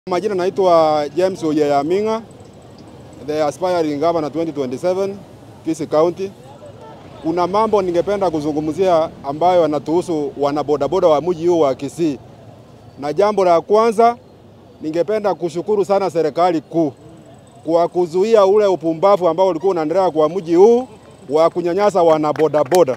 Majina naitwa James Oyeyaminga, the aspiring governor 2027 Kisii County. Kuna mambo ningependa kuzungumzia ambayo yanatuhusu wanabodaboda wa mji huu wa Kisii, na jambo la kwanza ningependa kushukuru sana serikali kuu kwa kuzuia ule upumbavu ambao ulikuwa unaendelea kwa mji huu wa kunyanyasa wanabodaboda.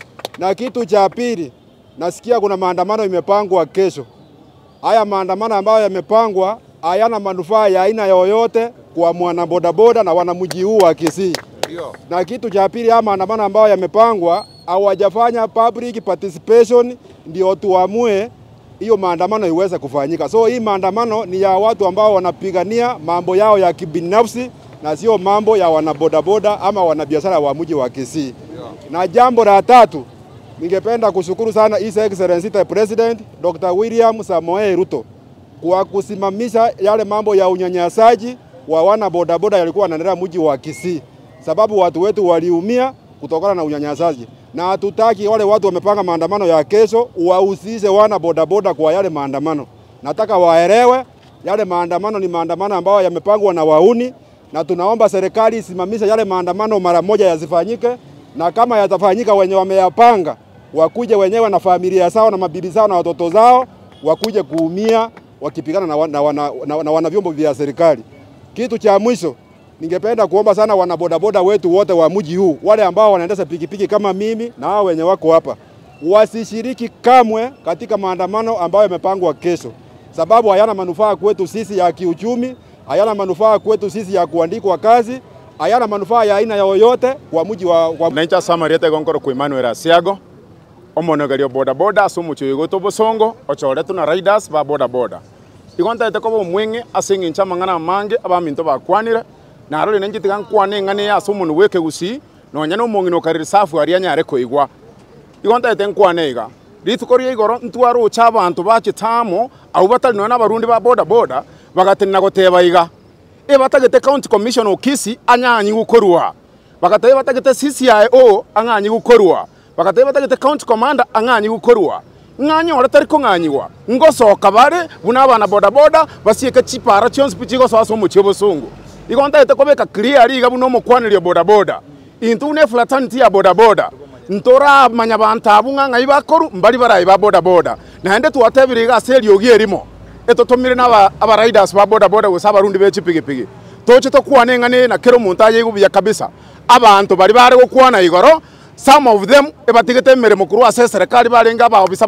Na kitu cha pili, nasikia kuna maandamano imepangwa kesho. Haya maandamano ambayo yamepangwa hayana manufaa ya aina yoyote kwa mwanabodaboda na wanamji huu wa Kisii. Na kitu cha pili, haya maandamano ambayo yamepangwa hawajafanya public participation, ndio tuamue hiyo maandamano iweze kufanyika. So hii maandamano ni ya watu ambao wanapigania mambo yao ya kibinafsi na sio mambo ya wanabodaboda ama wanabiashara wa mji wa Kisii. Na jambo la tatu, ningependa kushukuru sana His Excellency the President Dr. William Samoei Ruto kwa kusimamisha yale mambo ya unyanyasaji wa wana bodaboda yalikuwa yanaendelea mji wa Kisii, sababu watu wetu waliumia kutokana na unyanyasaji, na hatutaki wale watu wamepanga maandamano ya kesho wahusishe wana bodaboda kwa yale maandamano. Nataka waelewe yale maandamano ni maandamano ambayo yamepangwa na wauni, na tunaomba serikali isimamishe yale maandamano mara moja yasifanyike, na kama yatafanyika wenye wameyapanga wakuje wenyewe na familia zao na mabibi zao na watoto zao wakuje kuumia wakipigana na, wana, na, na, na wana vyombo vya serikali. Kitu cha mwisho ningependa kuomba sana wanabodaboda wetu wote wa mji huu, wale ambao wanaendesha pikipiki kama mimi na hao wenye wako hapa, wasishiriki kamwe katika maandamano ambayo yamepangwa kesho, sababu hayana manufaa kwetu sisi ya kiuchumi, hayana manufaa kwetu sisi ya kuandikwa kazi, hayana manufaa ya aina yoyote kwa mji wa, wa... naincha samariete gonkoro kwa Emmanuel Asiago omonogerio bodaboda ase omochio igoto bosongo ochoretu na riders ba bodaboda igo ntaete koba omweng'e ase eng'encho amang'ana amange abaminto bakwanire narore nenchetiga nkwane eng'ane ase omonwe bwa ekegusii nonya na omong'ina okarire safu aria anyare koigwa igo ntaete nkwane iga rituko ria igoro ntware ocha abanto bachitamo abwo batari nonya na abarundi ba bodaboda bagatenena goteba iga ebatagete county commission okisi anyanyi gukorwa bagatebe batagete CCIO ang'anyi gukorwa bagatebe batagete county commander ang'anyi gukorwa ng'anyore tari kong'anyiwa ngosoka bare buna abana bodaboda basieke chipara chionsi pi chigosoa ase omochie obosungu igo ntaete kobeka clear iga buna omokwaneri bodaboda intu buna efraternity ya bodaboda ntoramanya bantu abu ng'ang'ai bakoru mbari barai ba bodaboda naende twatebire iga ase eriogi erimo etotomire na abariders ba bodaboda gose abarundi be chipigipigi toche tokwana eng'ane na kero omonto aye buya kabisa abanto bari bare gokwana igoro some of them ebatigete emeremo korwa ase eserikari barenge abaobisa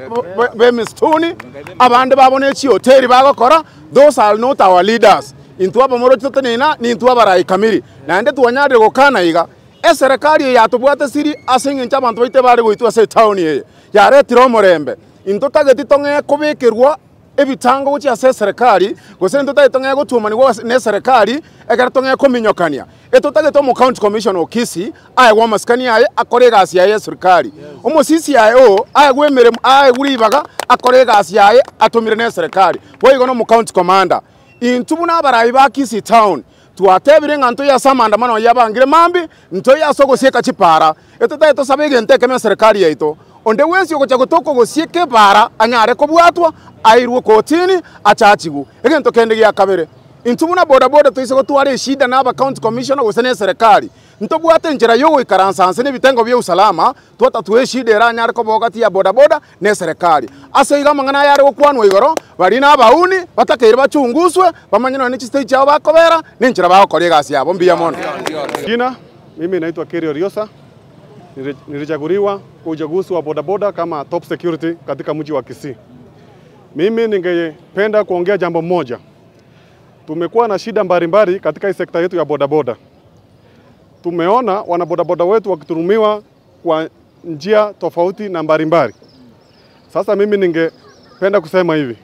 bemisituni abande babona echihoteri bagokora those are not our leaders intwe abamoro totenena nintwe abarai kamiri naende twanyarire gokana iga eserikari eye yatobwate siri ase eng'encho abanto baite bare goitwa ase etauni eye yaretire omorembe intotageti tong'e kobekerwa ebitango gochia ase eserikari gose ntotagete tong'e gotuomanigwa na eserikari ekero tong'e kominyokania etotagete omo county commission okisi aegwa amasikani aye akore egasi yaye eserikari omo CCIO aegwa emeremo aegwa ribaga akore egasi yaye atomire na eserikari boigo na omo county commander intwe buna abarai ba Kisii town twatebire ng'a ntoya ase amandamano yabangire mambi ntoya ase ogosieka chipara etotagete tosabe egento ekeme eserikari yaito onde wensi ogocha gotoko gosieka ebara anyare kobwatwa airwe kotini achachigu egento kende gia kabere intwe buna bodaboda toise gotwara eshida na aba county commissioner gose na eserikari ntobwate enchera ya ogoikaransanse na ebitengo bia usalama twatatwa eshida ere anyare kobogati ya bodaboda na eserikari ase iga amang'ana ayare gokwanwa igoro bari na abauni batakeire bachunguswe bamanye nonye chistage chao bakobera na enchera bagokora egasi yabo mbuya mono Jina, mimi naitwa Kerio Riosa. Nili- Nilichaguliwa kwa uchaguzi wa bodaboda kama top security katika mji wa Kisii. Mimi ningependa kuongea jambo moja. Tumekuwa na shida mbalimbali katika hii sekta yetu ya bodaboda. Tumeona wanabodaboda wetu wakiturumiwa kwa njia tofauti na mbalimbali. Sasa mimi ningependa kusema hivi,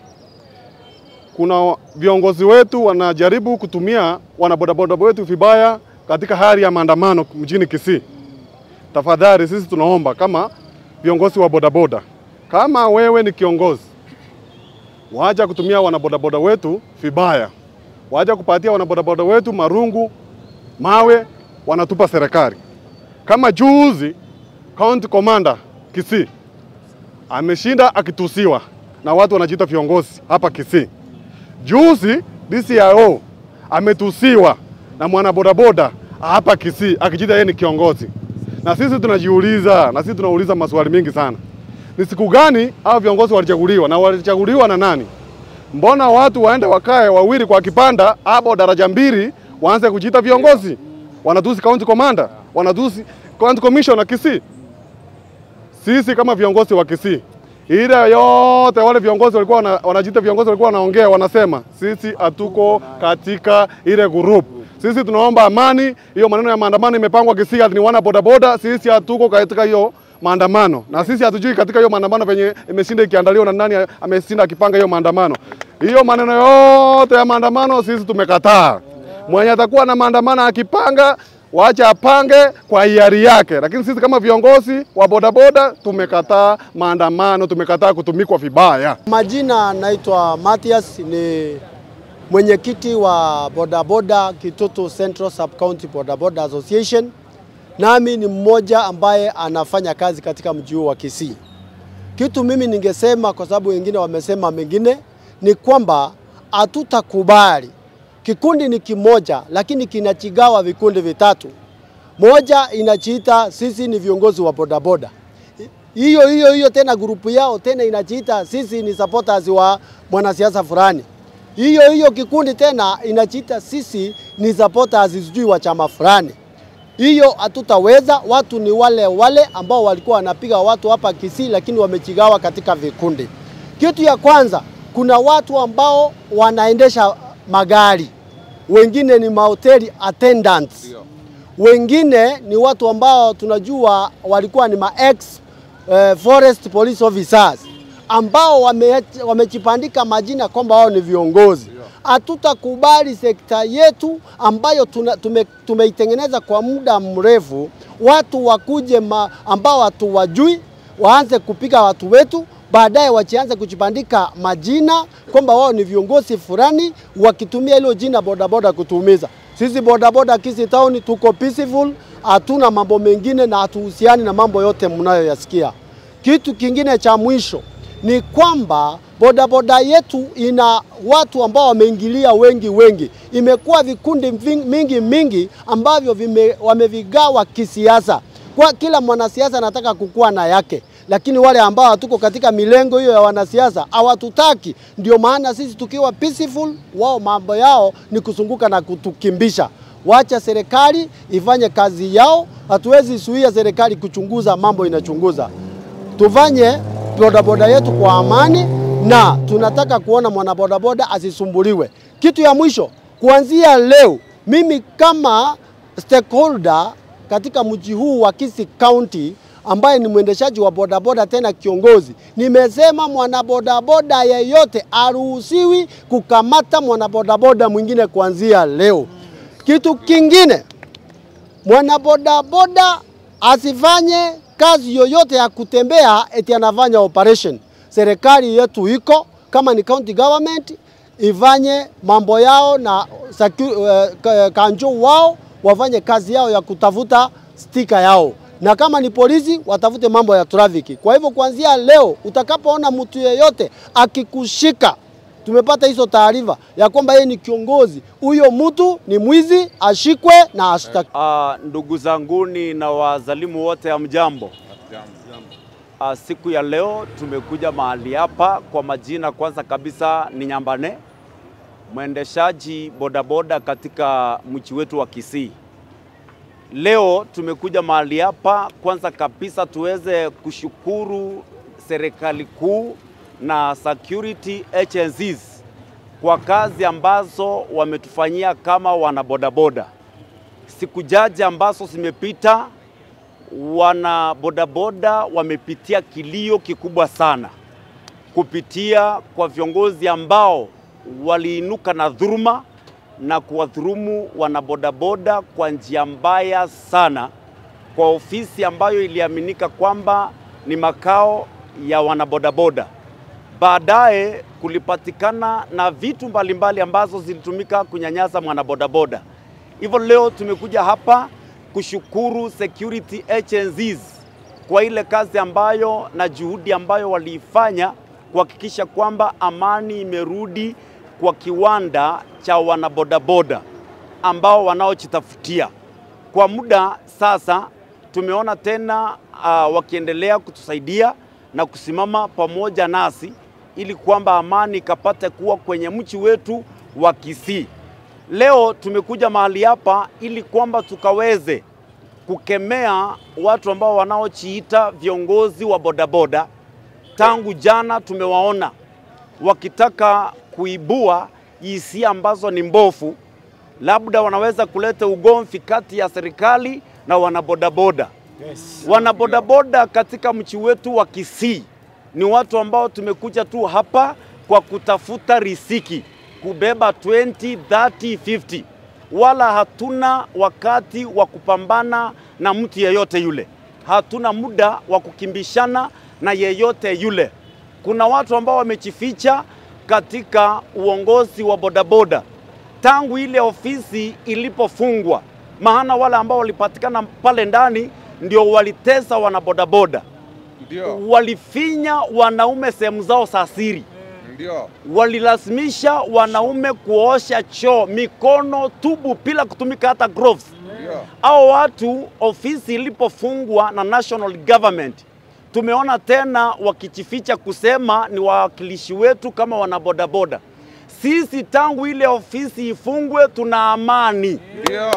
kuna viongozi wetu wanajaribu kutumia wanabodaboda wetu vibaya katika hali ya maandamano mjini Kisii. Tafadhali sisi tunaomba kama viongozi wa bodaboda, kama wewe ni kiongozi, wacha kutumia wanabodaboda wetu vibaya, wacha kupatia wanabodaboda wetu marungu, mawe, wanatupa serikali. Kama juzi county commander Kisii ameshinda akitusiwa na watu wanajiita viongozi hapa Kisii. Juzi DCIO ametusiwa na mwanabodaboda hapa Kisii akijita yeye ni kiongozi, na sisi tunajiuliza, na sisi tunauliza maswali mengi sana. Ni siku gani hao viongozi walichaguliwa na walichaguliwa na nani? Mbona watu waende wakae wawili kwa kipanda hapo daraja mbili waanze kujiita viongozi? Wanatusi county commander, wanatusi county commissioner Kisii. Sisi kama viongozi wa Kisii, ile yote wale viongozi walikuwa wana- wanajiita viongozi walikuwa wanaongea, wanasema sisi hatuko katika ile group. Sisi tunaomba amani. Hiyo maneno ya maandamano imepangwa Kisii, ati ni wana bodaboda. Sisi hatuko katika hiyo maandamano, na sisi hatujui katika hiyo maandamano venye imeshinda ikiandaliwa na nani ameshinda akipanga hiyo maandamano. Hiyo maneno yote ya maandamano sisi tumekataa. Mwenye atakuwa na maandamano akipanga waache apange kwa hiari yake, lakini sisi kama viongozi wa bodaboda tumekataa maandamano, tumekataa kutumikwa vibaya. Majina naitwa Mathias, ni mwenyekiti wa bodaboda Kitutu Central Sub County Bodaboda Association, nami ni mmoja ambaye anafanya kazi katika mji huu wa Kisii. Kitu mimi ningesema, kwa sababu wengine wamesema mengine, ni kwamba hatutakubali. Kikundi ni kimoja, lakini kinachigawa vikundi vitatu. Moja inachiita sisi ni viongozi wa bodaboda, hiyo hiyo hiyo tena grupu yao tena inajiita sisi ni supporters wa mwanasiasa fulani. Hiyo hiyo kikundi tena inajiita sisi ni supporters sijui wa chama fulani. Hiyo hatutaweza. Watu ni wale wale ambao walikuwa wanapiga watu hapa Kisii, lakini wamechigawa katika vikundi. Kitu ya kwanza, kuna watu ambao wanaendesha magari, wengine ni mahoteli attendants wengine ni watu ambao tunajua walikuwa ni ma ex eh, forest police officers ambao wame- wamejipandika majina kwamba wao ni viongozi. Hatutakubali sekta yetu ambayo tuna, tume, tumeitengeneza kwa muda mrefu, watu wakuje ma, ambao hatuwajui waanze kupiga watu wetu, baadaye wachianze kujipandika majina kwamba wao ni viongozi fulani, wakitumia hilo jina bodaboda kutuumiza sisi. Bodaboda Kisii Town tuko peaceful, hatuna mambo mengine na hatuhusiani na mambo yote mnayoyasikia. Kitu kingine cha mwisho ni kwamba bodaboda yetu ina watu ambao wameingilia wengi wengi, imekuwa vikundi ving- mingi mingi ambavyo vime, wamevigawa kisiasa. Kwa kila mwanasiasa anataka kukuwa na yake, lakini wale ambao hatuko katika milengo hiyo ya wanasiasa hawatutaki. Ndio maana sisi tukiwa peaceful, wao mambo yao ni kuzunguka na kutukimbisha. Wacha serikali ifanye kazi yao, hatuwezi zuia serikali kuchunguza mambo inachunguza tufanye bodaboda yetu kwa amani, na tunataka kuona mwanabodaboda asisumbuliwe. Kitu ya mwisho, kuanzia leo, mimi kama stakeholder katika mji huu wa Kisii County ambaye ni mwendeshaji wa bodaboda tena kiongozi, nimesema mwanabodaboda yeyote aruhusiwi kukamata mwanabodaboda mwingine kuanzia leo. Kitu kingine mwanabodaboda asifanye kazi yoyote ya kutembea eti anafanya operation. Serikali yetu iko kama ni county government ifanye mambo yao na secu- eh, ka- kanjo wao wafanye kazi yao ya kutafuta stika yao, na kama ni polisi watafute mambo ya trafiki. Kwa hivyo kuanzia leo utakapoona mtu yeyote akikushika tumepata hizo taarifa ya kwamba yeye ni kiongozi, huyo mtu ni mwizi, ashikwe na ashtakiwe. Ah, ndugu zanguni na wazalimu wote, hamjambo. Ah, siku ya leo tumekuja mahali hapa kwa majina, kwanza kabisa ni Nyambane, mwendeshaji bodaboda katika mji wetu wa Kisii. Leo tumekuja mahali hapa kwanza kabisa tuweze kushukuru serikali kuu na security agencies kwa kazi ambazo wametufanyia kama wanabodaboda. Siku jaji ambazo zimepita, wana bodaboda wamepitia kilio kikubwa sana kupitia kwa viongozi ambao waliinuka na dhuruma na kuwadhurumu wanabodaboda kwa njia mbaya sana, kwa ofisi ambayo iliaminika kwamba ni makao ya wanabodaboda. Baadaye kulipatikana na vitu mbalimbali ambazo zilitumika kunyanyasa mwanabodaboda. Hivyo leo tumekuja hapa kushukuru security agencies kwa ile kazi ambayo na juhudi ambayo waliifanya kuhakikisha kwamba amani imerudi kwa kiwanda cha wanabodaboda ambao wanaojitafutia. Kwa muda sasa tumeona tena uh, wakiendelea kutusaidia na kusimama pamoja nasi ili kwamba amani ikapate kuwa kwenye mchi wetu wa Kisii. Leo tumekuja mahali hapa ili kwamba tukaweze kukemea watu ambao wanaojiita viongozi wa bodaboda. Tangu jana tumewaona wakitaka kuibua hisia ambazo ni mbofu, labda wanaweza kuleta ugomvi kati ya serikali na wanabodaboda. Yes. Wanabodaboda katika mchi wetu wa Kisii ni watu ambao tumekuja tu hapa kwa kutafuta riziki, kubeba 20, 30, 50 wala hatuna wakati wa kupambana na mtu yeyote yule, hatuna muda wa kukimbishana na yeyote yule. Kuna watu ambao wamejificha katika uongozi wa bodaboda tangu ile ofisi ilipofungwa, maana wale ambao walipatikana pale ndani ndio walitesa wanabodaboda, Ndio, walifinya wanaume sehemu zao za siri ndio, walilazimisha wanaume kuosha choo mikono tubu bila kutumika hata gloves. ndio, Hao watu ofisi ilipofungwa na national government, tumeona tena wakijificha kusema ni wawakilishi wetu kama wanabodaboda. Sisi tangu ile ofisi ifungwe tuna amani. ndio,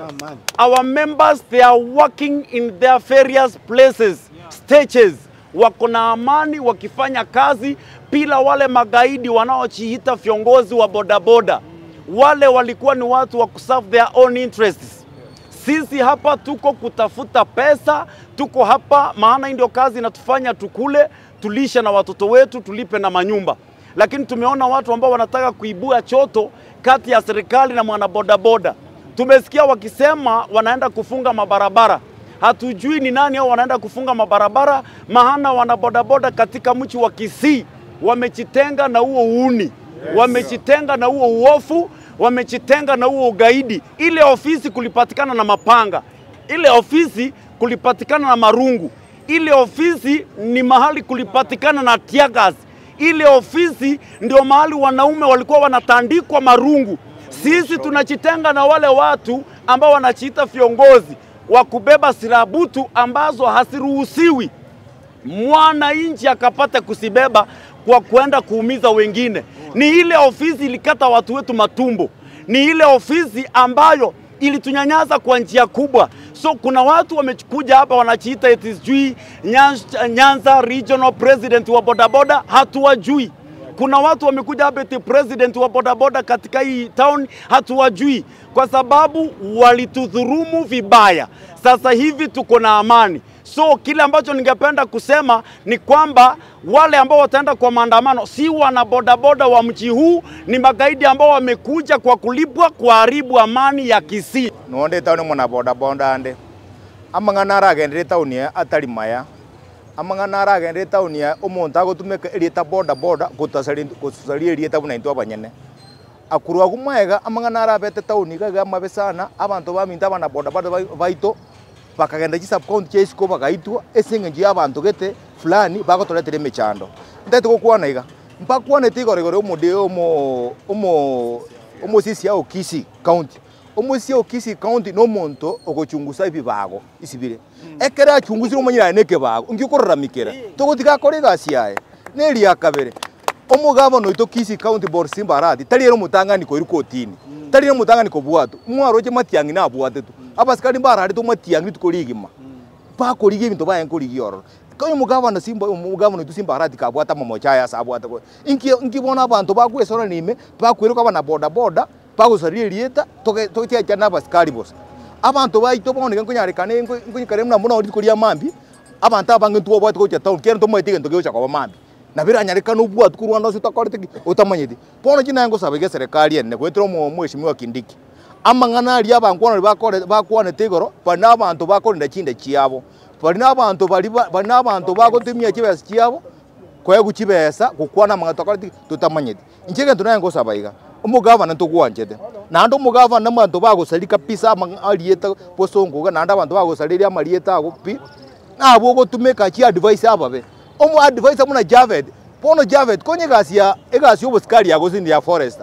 Our members they are working in their various places, stages. Wako na amani wakifanya kazi bila wale magaidi wanaojiita viongozi wa bodaboda. Wale walikuwa ni watu wa kuserve their own interests. Sisi hapa tuko kutafuta pesa, tuko hapa maana hii ndio kazi inatufanya tukule, tulishe na watoto wetu, tulipe na manyumba. Lakini tumeona watu ambao wanataka kuibua choto kati ya serikali na mwanabodaboda. Tumesikia wakisema wanaenda kufunga mabarabara. Hatujui ni nani hao wanaenda kufunga mabarabara, maana wanabodaboda katika mji wa Kisii wamejitenga na huo uuni, wamejitenga na huo uofu, wamejitenga na huo ugaidi. Ile ofisi kulipatikana na mapanga, ile ofisi kulipatikana na marungu, ile ofisi ni mahali kulipatikana na tiagas, ile ofisi ndio mahali wanaume walikuwa wanatandikwa marungu. Sisi tunajitenga na wale watu ambao wanajiita viongozi wa kubeba silaha butu ambazo hasiruhusiwi mwananchi akapata kusibeba kwa kwenda kuumiza wengine. Ni ile ofisi ilikata watu wetu matumbo, ni ile ofisi ambayo ilitunyanyasa kwa njia kubwa. So kuna watu wamekuja hapa wanachiita eti sijui Nyanza, Nyanza regional president wa bodaboda, hatuwajui. Kuna watu wamekuja hapa eti president wa bodaboda katika hii town, hatuwajui kwa sababu walitudhurumu vibaya. Sasa hivi tuko na amani. So kile ambacho ningependa kusema ni kwamba wale ambao wataenda kwa maandamano si wana bodaboda wa mji huu, ni magaidi ambao wamekuja kwa kulipwa kuharibu amani ya Kisii. nonde tauni mwana boda bonda ande amang'ana aragendire tauni ya atari maya amang'ana aragendire tauni ya omonto agotumeka erieta boda boda gosaria erieta buna into abanyene akuru agu maega amang'ana arabete tauni iga iga amabe sana abanto baminto abana boda boda bai- baito bakagenda chi subcounty chia isiko bagaitwa ase eng'encho ya abanto gete fulani bagotoretera emechando ntete gokwana iga mpakwanete igoro igoro omode omo omo omosisi ya okisi county omosisi ya okisi county nomonto ogochungusa ebibago isibire ekere achungusire omonyerane na ekebago ngiokoraramikera togotiga akore egasi yaye neria kabere omogavana oito kisi county board simbarati tariere omotang'ani koiru kotini tariere omotang'ani kobwatu mwaroche matiang'i nabwatetu abasikari mbararete matiang'i rituko rigima bakorigia ebinto baye nkorigia ororo koyo omogavana simba omogavana oitu simbarati kabwata mamocha aya ase abwate ko inki nkibona abanto bakwesora nime bakweruka abana boda boda bagosaria erieta totiacha na abasikari bosa abanto baito bono nkonyarekane nkonyikare muna muna rituko ria mambi abanto abange ntwobwate gocha town kero ntomoete egento gegocha koba mambi na biranyarekana obwatu korwana ase utakorete ki otamanyete bono chinaye ngosaba iga eserikari ene gwetera omo mweshimiwa kindiki amang'ana aria abankwanori bakore- bakwanete igoro bari na abanto bakorinda chinde chiabo bari na abanto bari ba- bari na abanto bagotumia chibesa chiabo kwegu chibesa gokwana amang'ana tokorete totamanyete inche egento naye ngosaba iga omogavana ntogwanchete naende omogavana abanto bagosari kabisa amang'a- arieta bosongoga naende abanto bagosariria amarieta ago pi nabo ogotumeka chi advice ababe omo advice muna Javed bono Javed konye egasi ya egasi ya obosikari yago sindi ya forester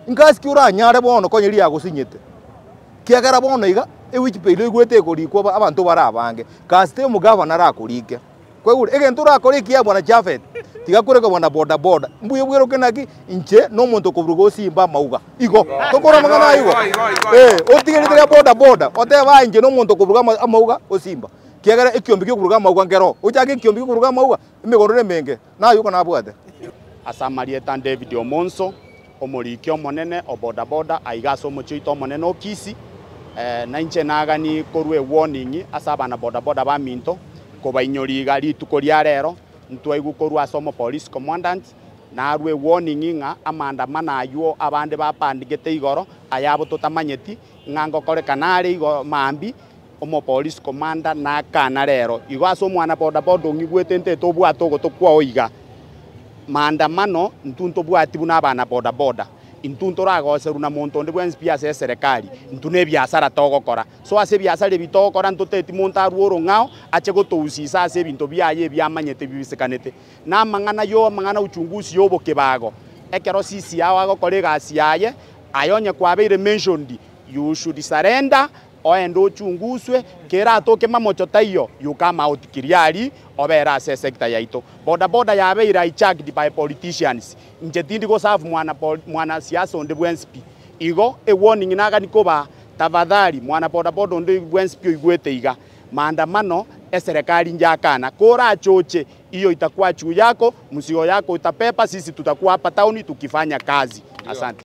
ingasi uranyare bono konyeri yagusinyete kiagera bono iga ewiki peilo igwete ikurikwo abantu barabange kasite omugavana arakurike kwegure egento urakorikia bwana Jafet tiga kureka bwana boda boda mbuye bwero kenaki inche no muntu kuburugo simba mauga igo tokora mangana igo eh otigerite boda boda oteba inche no muntu kuburuga mauga osimba kiagera ikiombi kikuruga mauga ngero uchage ikiombi kikuruga mauga imigorore menge na yuko nabwate asamarieta David Omonso omoriki omonene o boda boda aiga ase omochio omonene okisi eh, na inche nagani korwa ewarning ase abana boda boda baminto kobainyori iga rituko ria rero ntwaigu korwa ase omo police commandant narwa ewarning ng'a amandamano aywo abande bapandigete igoro ayabo totamanyeti ng'a ngokorekana are igo mambi omo police commander nakana rero igo ase omwana boda boda ong'igwete ntete obwate ogo tokwao iga maandamano ntu ntobwati buna abana boda boda intu ntoragoceru na muntu onde bwensi pia ase eserikali ntu na ebiasara togokora so ase ebiasara ebi togokora ntoteti muntu arwa orong'ao ache gotousisa ase ebinto biaye ebiamanyete bibisekanete na amang'ana yo amang'ana uchunguzi ya obokebago ekero sisi yao agokora egasi yaye ayonye kwabeire mentioned you should surrender oende ochunguswe kera atoke mamocho taiyo you come out kiriari obera ase sector yaito boda boda yabeire hijacked by politicians inche tindi go serve mwana pol- mwana siasa onde bwensipi igo e warning nagani koba tafadhali mwana boda boda onde bwensipi oigwete iga maandamano eserikali njakana kora choche hiyo itakuwa juu yako msio yako itapepa sisi tutakuwa hapa tauni tukifanya kazi asante